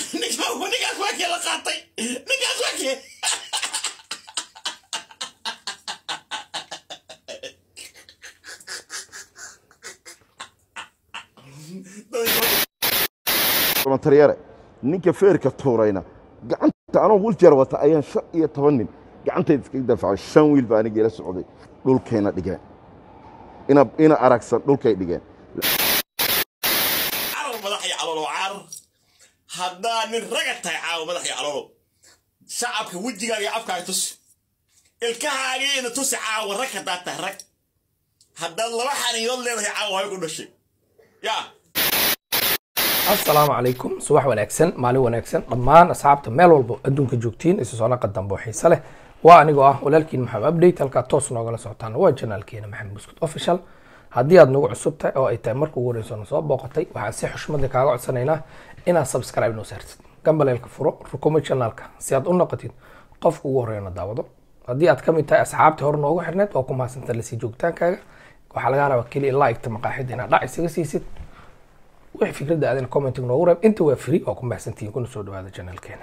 ninkaas waa kee la qaatay ninkaas waa kee taryare ninka feerka tuurayna gacanta anoo wiljeer wata ayaan shan iyo toban nin gacantayda iskaga daafacay shan wiil baa aniga ila socday dhulkayna dhigeen ina ina aragsan dhulkay dhigeen carar madax iyo caloolo carar haddaa nin raga tahay caawa madax iyo caloolo shacabka wejigaaga iyo afkaaga tusi ilkahaagiina tusi caawa rag haddaad tahay rag haddaad laba xaniyood leedahay caawa hay ku dhashay yaa asalaamu calaykum subax wanaagsan maalin wanaagsan dhammaan asxaabta meel walbo adduunka joogtiin isu soo naqa dambe oo xiise leh waa anigoo ah walaalkiin maxamed update halkaa toos noogala socotaan waa janaalkeena maxamed buskut official haddii aad nagu cusub tahay oo ay tahay marka ugu horeyso na soo booqatay waxaan si xushmada kaaga codsanaynaa inaad subscribe noo saartid gambaleelka furo rukumo channelka si aad u noqotid qofka ugu horeeyana daawado haddii aad ka mid tahay asxaabtii hore noogu xirneed waa ku mahadsantaa lasii joogitaankaaga waxaa laga rabaa keliya like-ta maqaaxida inaad dhac isaga siisid wixii fikradda aadina commenting noogu reeb inta waa free waa ku mahadsantihiin kuna soo dhawaada channelkeena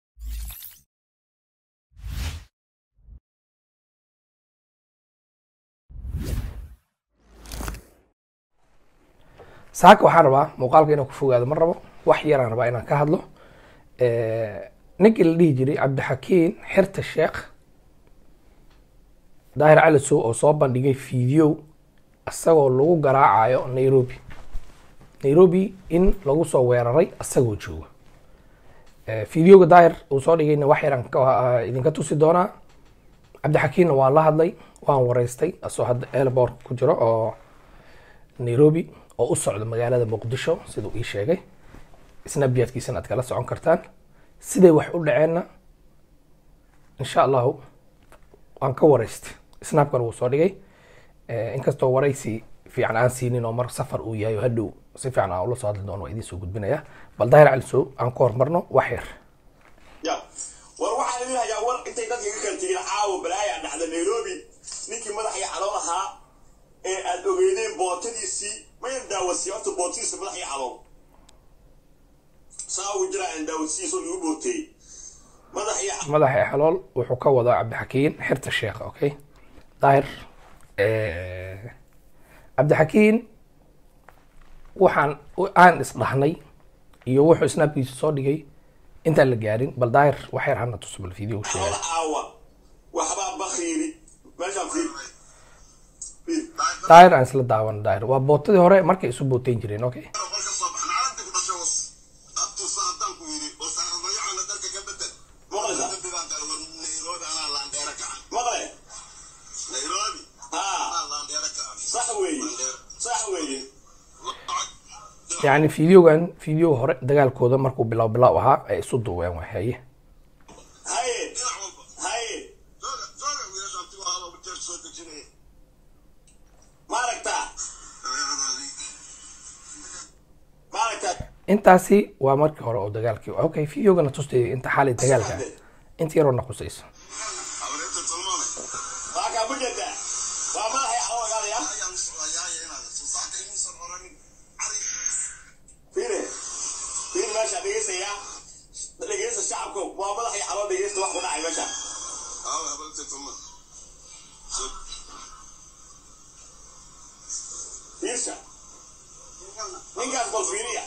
saaka waxaan rabaa muuqaalka inaan ku fogaado ma rabo wax yaraan rabaa inaan ka hadlo ninkii la dhihi jiray cabdixakiin xirta sheekh daahir cali sow oo soo bandhigay video isagoo lagu garaacayo nairobi nairobi in lagu soo weeraray isagoo jooga videoga daahir uu soo dhigayna wax yaraan ka- idinka tusi doonaa cabdixakiinna waan la hadlay waan wareystay asoo hadda airport ku jiro oo nairobi oo u socdo magaalada muqdisho siduu ii sheegay snapchatkiisana aad kala socon kartaan siday wax u dhaceenna insha allahu waan ka wareystay snapkan wuu soo dhigay inkastoo waraysi fiican aan siinin oo mar safar uu yahay oo hadhow si fiican aan ula soo hadli doono waa idiin soo gudbinaya bal daahir cali sow aan ku hormarno wax yar ya war waxaan idin hayaa war intay dadka iga kala tegeen caawa balaaya dhacda nairobi ninkii madax iyo calool ahaa ee aad ogeydeen bootadiisii mayan daawasiya horta bootadiisa madax iyo calool saa ugu jira aan daawasiiso igu booteeyey madax iyo madaxa xalool wuxuu ka wadaa cabdixakiin xirta sheekha okay daahir cabdixakiin waxaan aan isdhahnay iyo wuxuu snapkiisa soo dhigay intaan la gaarin bal daahir wax yar hana tuso bal video sheegay calool caawa waxbaa bakhiiri meeshaan fiir fiir daahir aan isla daawan daahir waa bootadii hore markay isu booteyn jireen okay maqle haa sax weeye sax weeye yacni videogan video hore dagaalkooda markuu bilow bilow ahaa ay isu duween waa haye haye haye maaragtaa maaragtaa intaasi waa markii hore oo dagaalkii okay videogana tustay inta xaalay dagaalka ah. inta yaroo naqusayso waa kaa ku jeedaa waa madaxay calool ogaadaya fiire fiir meesha dhegeystayaa dhegeysta shacabka waa madaxay calool dhegeysta wax ku dhacay meesha fiirsha ninkaas bal fiiriya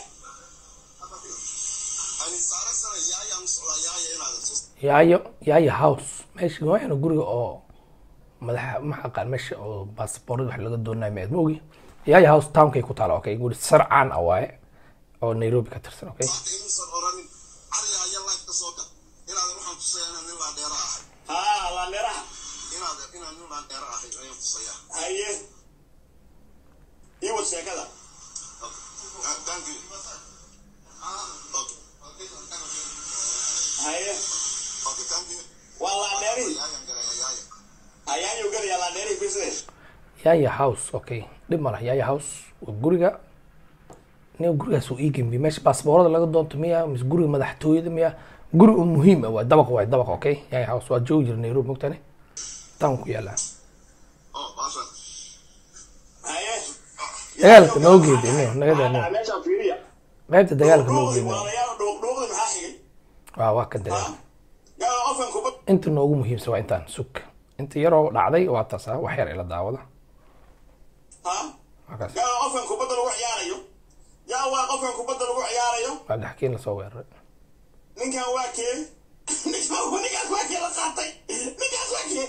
yaayo yaayo house meesha waxaana guriga oo madaxa ma aqaan meesha oo baasboorada wax laga doonayo ma ogi yaayo house townkay ku taala okay guri sar caan ah waaye oo nairobi ka tirsan okay haa laandheeraha haye ii wad sheekada haye waa laandheerihii ayaanyu galayaa laandheerihii fiirsade yaayo house okay dhib ma laha yaayo house waa guriga nin gurigaas uu ii gembi meesha baasboorada laga doonto miya mise guriga madaxtooyada miya guri oo muhiim ah waa dabaq waay dabaq okay yaayo house waa joogi jira nairobi mogtane town ku yaala haye dagaalka noo geeda ino naga daano meeshaan fiiriya qaybta dagaalka noo geeda walaalayaal dhuuqdhuuqdi maxaa xigay waa waa ka dareema ha yaa qofkan kubad inta noogu muhiimsan waa intaan sug inta yaroo dhacday waa taas ah wax yar ila daawada ha waa kaas yaa qofkan kubadda lagu ciyaarayo yaa waa qofkan kubadda lagu ciyaarayo cabdixakiin lasoo weeraray ninkan waa kee ninkaas waa kee la qaatay ninkaas waa kee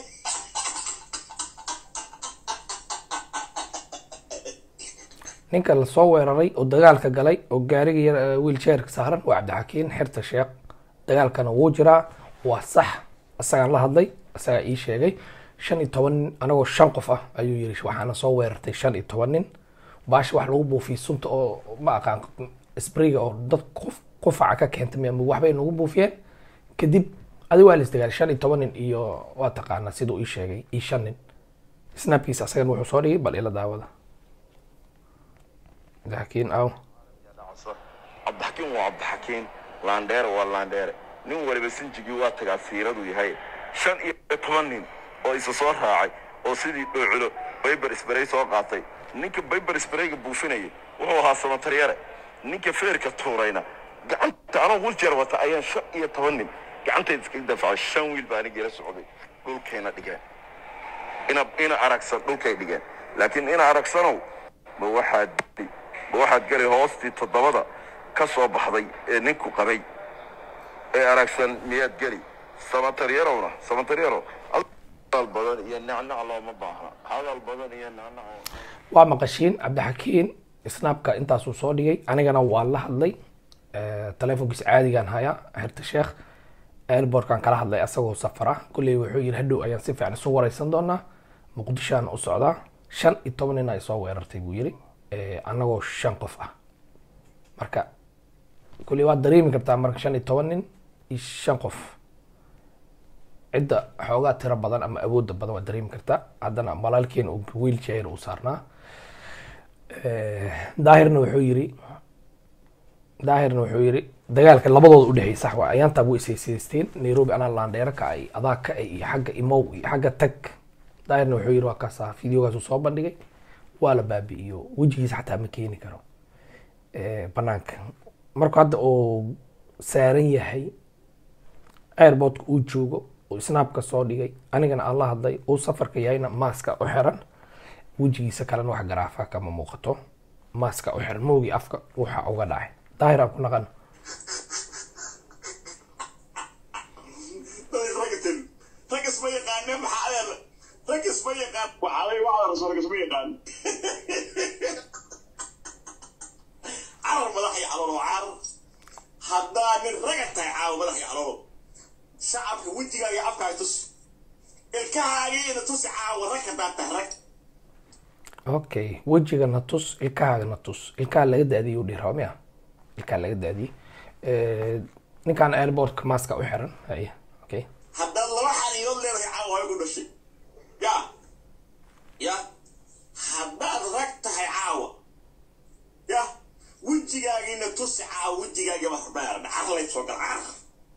ninka lasoo weeraray oo dagaalka galay oo gaariga yar wiilchairka saaran waa cabdixakiin xirta sheekh dagaalkana wuu jiraa waa sax isagaan la hadlay isagaa ii sheegay shan iyo toban nin anagoo shan qof ah ayuu yiri waxaana soo weerartay shan iyo toban nin baasha wax lagu buufiyey sunta oo ma aqaan sprayga oo dad qof qufaca ka keentay mi waxbay nagu buufiyeen kadib adi waa la isdagaalay shan iyo toban nin iyo waa taqaanaa siduu ii sheegay iyo shan nin snapkiisa asagan wuxuu soo dhigay bal ila daawada cabdixakiin aw cabdixakiin waa cabdixakiin laandheere waa laandheere nin waliba sinjigii waa tagaa siiradu yahay shan iyo toban nin oo isa soo raacay oo sidii dhooculo bayber isbarey soo qaatay ninka bayber isbareyga buufinayay wuxuu ahaa samataryare ninka feerka tuurayna gacanta anoo wiljeer wata ayaan shan iyo toban nin gacantayda iskaga dafacay shan wiil baa anigii la socday dhulkayna dhigeen ina ina aragsan dhulkay dhigeen laakiin ina aragsanow ma waxaad ma waxaad geli hoostii toddobada ka soo baxday ee ninku qabay ee aragsan miyaad geli samataryarowna samataryaro hadal badan iyo nacnac looma baahna hadal badan iyo nacnac waa maqashiin cabdixakiin snapka intaasuu soo dhigay anigana waa la hadlay telefonkiisa caadigaan hayaa xirta sheekh airbortkan kala hadlay asagoo safara kulley wuxuu yiri hadhow ayaan si fiican isu wareysan doonaa muqdishoan u socdaa shan iyo toban nin ay soo weerartay buu yiri anagoo shan qof ah marka kulley waad dareemi kartaa marka shan iyo toban nin iyo shan qof cidda xoogaa tiro badan ama awoodda badan waad dareemi kartaa haddana malaalkeen uu wheelchair uu saarnaa daahirna wuxuu yiri daahirna wuxuu yiri dagaalka labadooda udhexeeyay sax waa ayaantaa way isaysaysteen nairobi anaa laandheero ka ay adaa ka ay iyo xagga imow iyo xagga tag daahirna wuxuu yiri waa kaasa videogaasuu soo bandhigay waa la baabi'iyo wejigiisa xataa ma keeni karo banaanka markuu hadda uu saaran yahay airportka uu joogo uu snapka soo dhigay anigana aan la hadlay uu safarka yahayna maaska u xiran wejigiisa kalena wax garaafa kama muuqato maaska u xiran moogii afka waxa uga dhacay daahir aan ku naqano ragatin rag isma yaqaaneen maxaa adeer rag isma yaqaan waxaalay wacda rasul rag isma yaqaan carar madax iyo caloolo carar haddaa nin raga tahay caawa madax iyo caloolo shacabka wejigaaga iyo afkaaga tus ilkahaagiina tusi caawa rag haddaa tahay rag okay wejiga na tus ilkahaaga na tus ilkaha laga daadiyay u dhiraa miya ilkaha laga daadiyay ninkan airportka maaska u xiran haya okay haddaad laba xaniinood leedahay caawa hooyo ku dhashay ya ya haddaad rag tahay caawa ya wejigaagiina tusi caawa wejigaagiiba hormaaran carlay soo gal carar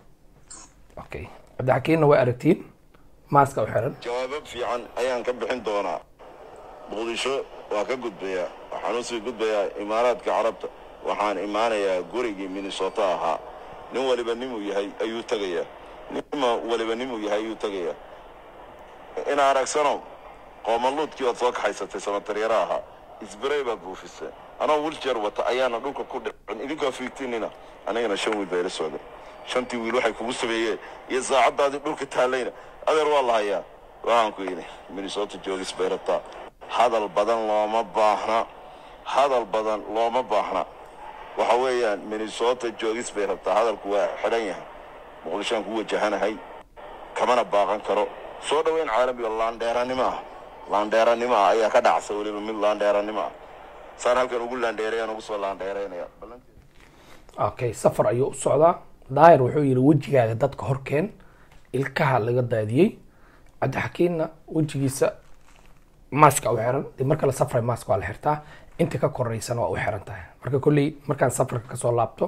okay cabdixakiinna way aragtiin maaska u xiran jawaabo fiican ayaan ka bixin doonaa muqdisho waa ka gudbayaa waxaan usii gudbayaa imaaraadka carabta waxaan imaanayaa gurigii minnesota ahaa nin waliba nimuu yahay ayuu tegayaa nima waliba nimuu yahay ayuu tegayaa ina aragsano qoomaluudkii waad soo kaxaysatay samataryara ahaa isbarey baad buufiseen anoo wiljeer wata ayaana dhulka ku dhicin idinkaa fiigtinina anigana shan wiil baa ila socday shantii wiil waxay kugu sameeyeen iyo saacaddaadii dhulka taalayna adeer waa la hayaa waxaan ku yidhi minnesota joogis bay rabtaa hadal badan looma baahna hadal badan looma baahna waxa weeyaan minnesota joogis bay rabtaa hadalku waa xidhan yahay muqdishoaan ku wajahanahay kamana baaqan karo soo dhoweyn caalamiga laandheeranimo ah laandheeranimo ah ayaa ka dhacsa weliba mid laandheeranimo ah saan halkan ugu laandheerayaan ugu soo laandheeraynaya okay safar ayuu u socdaa daahir wuxuu yiri wejigaaga dadka horkeen ilkaha laga daadiyey cabdixakiinna wejigiisa maaska u xiran dib marka la safray maaska waa la xirtaa inta ka koreysana waa u xiran tahay marka kolley markaan safarka kasoo laabto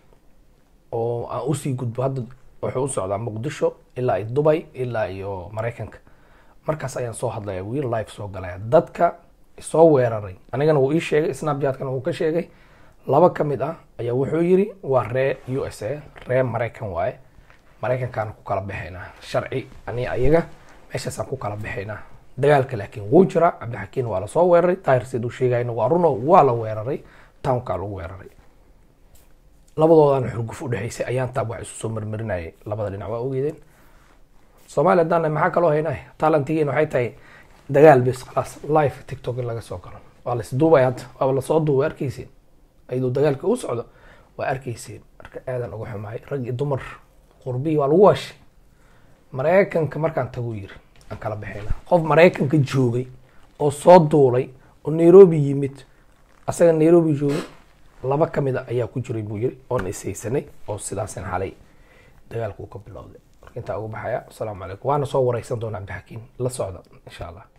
oo aan usii gudbo hadda wuxuu u socdaa muqdisho ilaa iyo dubay ilaa iyo maraykanka markaas ayaan soo hadlaya wiil live soo galaya dadka soo weeraray anigana wuu ii sheegay snapchat-kana wuu ka sheegay laba ka mid ah ayaa wuxuu yiri waa ree u s a ree maraykan waaye maraykankaana ku kala baxaynaa sharci ani ayaga meeshaasaan ku kala baxaynaa dagaalka laakiin wuu jira cabdixakiin waa lasoo weeraray daahir siduu sheegayna waa runo waa la weeraray townkaa lagu weeraray labadoodan xurguf u dhexaysay ayaan taab wax isu soo marmarinayay labada dhinac waa ogeydeen soomaaliya haddaan maxaa kaloo haynay talantigiin waxay tahay dagaal bis khalaas live tiktok in laga soo galo waa la isduubay hadda waaba lasoo duubay arkaysiin ayadoo dagaalka u socdo waa arkaysiin marka aadan uga xumaay rag iyo dumar qurbiyi waa lagu waashay maraykanka markaan tagu yiri aan kala baxayna qof maraykanka joogay oo soo duulay oo nairobi yimid asaga nairobi joogay laba ka mid a ayaa ku jiray buu yiri oon ishaysanay oo sidaasin xalay dagaalku ka bilowday marka intaa uga baxaya asalaamu calaykum waana soo wareysan doonaa cabdixakiin la socda insha allah